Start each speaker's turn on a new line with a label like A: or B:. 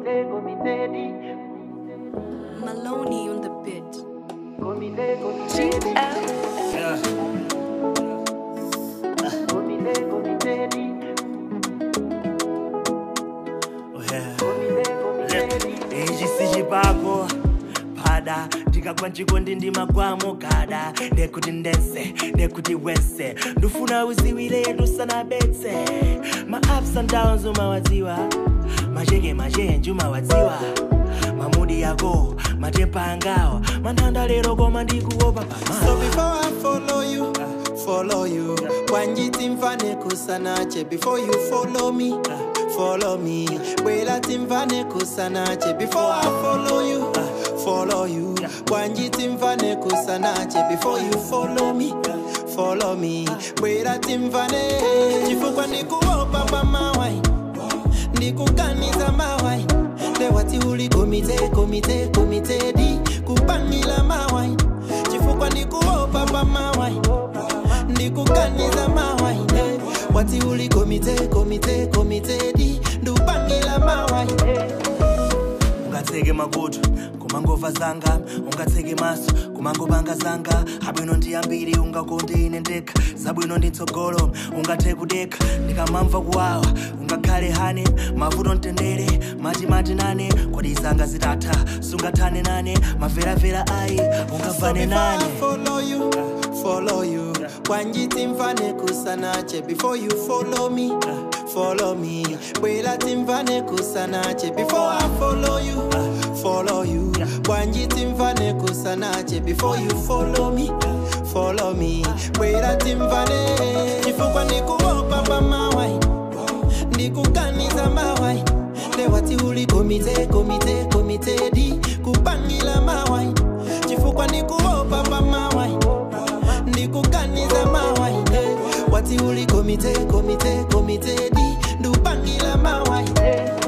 A: comité, comité di.
B: Maloney on the beat.
A: Comité, comité di.
C: Yeah.
A: Comité, comité di.
C: Oh, yeah.
A: Comité, comité di.
C: ichi sichipako pada ndikagwa nchikondi ndimagwamo kada ndekuti ndese ndekuti wese ndufuna uziwile tusanabetse ma ups and downs umawadziwa macheke machenji umawadziwa mamudi yako matempa angawa manthanda lero koma ndikuopa
D: So
C: pamao
D: before I follow you, follow you. Wanjiti mfane kusanache before you follow me, follow me. Wela timfane kusanache before I follow you, follow you. Wanjiti mfane kusanache before you follow me, follow me. Wela timfane chifukwa ndikuopa pa mawai, ndikuganiza mawai. Lewati uli komite, komite, komite di kupangila mawai chifukwa ndikuopa pa mawai ndikuganiza mawai eh. wati uli komite komite komite di ndupangila mawai
C: ungatseke makutu kumangova zanga ungatseke maso kumangopanga zanga abwino ndi ambiri ungakonde ine ndekha zabwino ndi mtsogolo ungathe kudekha ndikamamva kuwawa ungakhale hane mavuto mtendere matimati nane kodi zanga zitatha sungathane nane maveravera ayi ungavane nane
D: follow you follow you wanjiti mfane kusanache before you follow me follow me bwela timfane kusanache before i follow you follow you wanjiti mfane kusanache before you follow me follow me bwela timfane chifukwa ndikuopa pa mawai ndikuganiza mawai lewati uli komite komite komite di kupangila mawai chifukwa ndikuopa pa mawai ndikuganiza mawai eh. wati uli komite komite komite di ndupangila mawai eh.